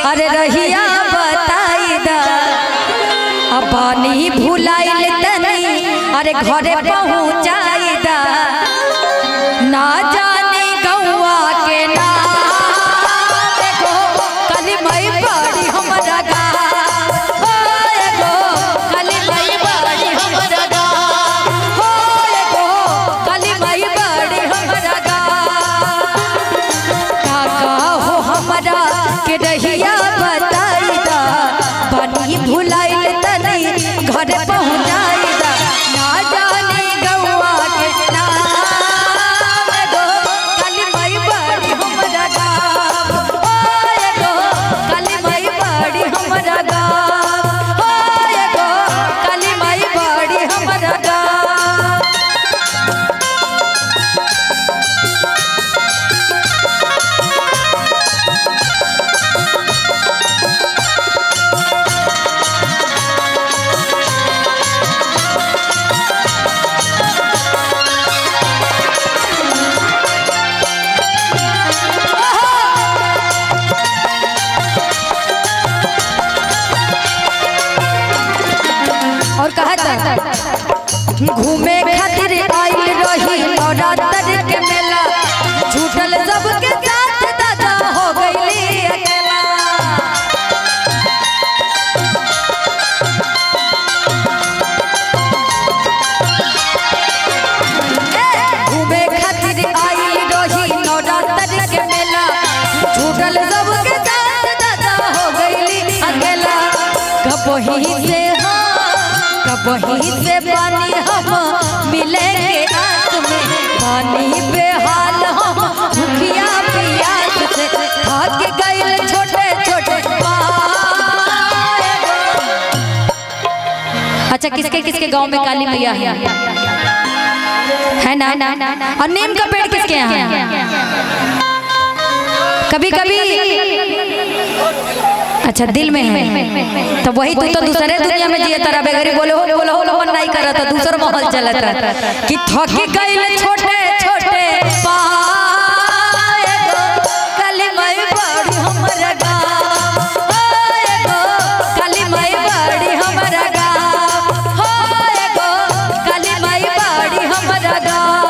अरे रहिया बताई दा अब पानी भुलाइल तनी अरे घरे पहुँचाई दा ना जाने गौआ के नाम एगो कली मई बड़ी हमरा गा हो एगो कली मई बड़ी हमरा गा हो एगो कली मई बड़ी हमरा गा काका हो हमरा के रहिया बताई दा पानी भुलाइल तनी घर पहुँचाई दा ना जाने गौआ के नाम एगो काली माई बड़ी हमरा गाम ओ एगो काली माई बड़ी हमरा गाम ओ एगो काली माई बड़ी हमरा गाम और कहा था घूमे खातिर आइल रही नवरात्र के मेला छूटल सबके साथ दादा हो गईली अकेला घूमे खातिर आइल रही नवरात्र के मेला छूटल सबके साथ दादा हो गईली अकेला कबही से कबही से पानी हम मिलेंगे आस में पानी बेहाल हम भूखिया प्यास से थक गए छोटे छोटे अच्छा किसके किसके गांव में काली मैया है है ना और नीम का पेड़ किसके यहाँ कभी कभी अच्छा दिल में है तो वही तू तो दूसरे दुनिया में जिए तारा बेगरी बोले हो बोलो हो मन नहीं करत दूसर माहौल चलत कि थकी गइल छोटे छोटे पाए गो कली मई बड़ी हमर गाँव होए गो कली मई बड़ी हमर गाँव होए गो कली मई बड़ी हमर गाँव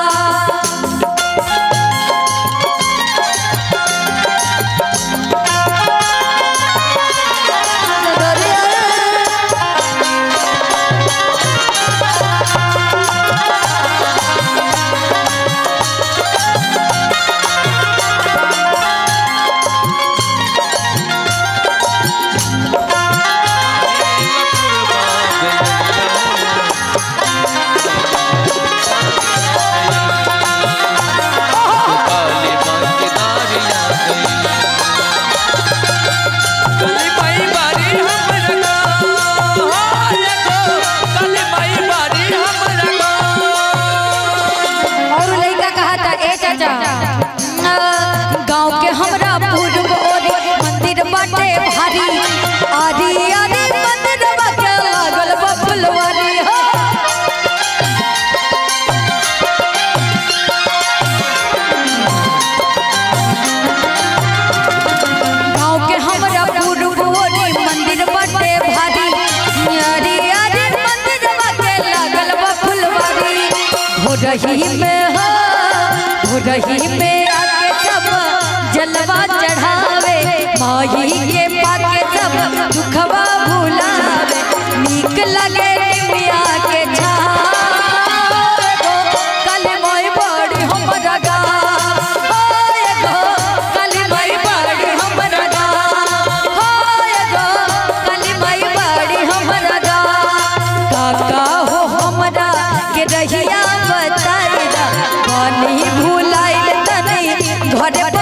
काली माई बारी हमर गाँव हाय गो काली माई बारी हमर गाँव और लड़का कहा था ए चाचा गांव के हमरा पूर्व ओरी मंदिर बाटे भारी आदि आदि मंदिर बाटे लागल बा फुलवारी हो गांव के हमरा पूर्व ओरी मंदिर बाटे भारी आदि आदि मंदिर बाटे लागल बा फुलवारी हो रही में हो हो रही में आके सब जलवा चढ़ावे माही के पाके सब दुखवा भुलावे नीक लगे निमिया के छावे गो काली माई बड़ी हमरा गाँव होए गो काली माई बड़ी हमरा गाँव होए गो काली माई बड़ी हमरा गाँव काका हो हमरा के रहिया बताई दा पानी भुलाइल तनी घर